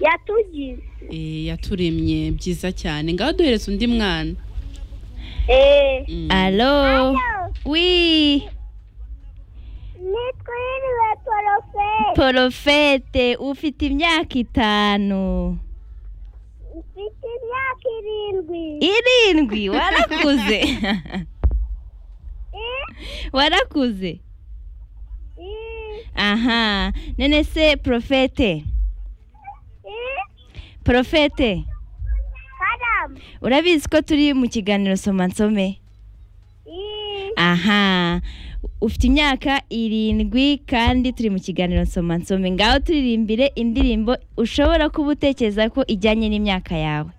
yatugize Eh, yaturemye byiza cyane ngaho duhereza undi mwana eee Mm. alo wi nitwa yiriwe poroferi porofete ufite imyaka itanu mfite imyaka irindwi irindwi warakuze Eh, warakuze eh, aha none se porofete eh, porofete karamu urabizi ko turi mu kiganiro soma nsome Eh, aha ufite imyaka irindwi kandi turi mu kiganiro nsoma nsome ngaho turirimbire indirimbo ushobora kuba utekereza ko ijyanye n'imyaka yawe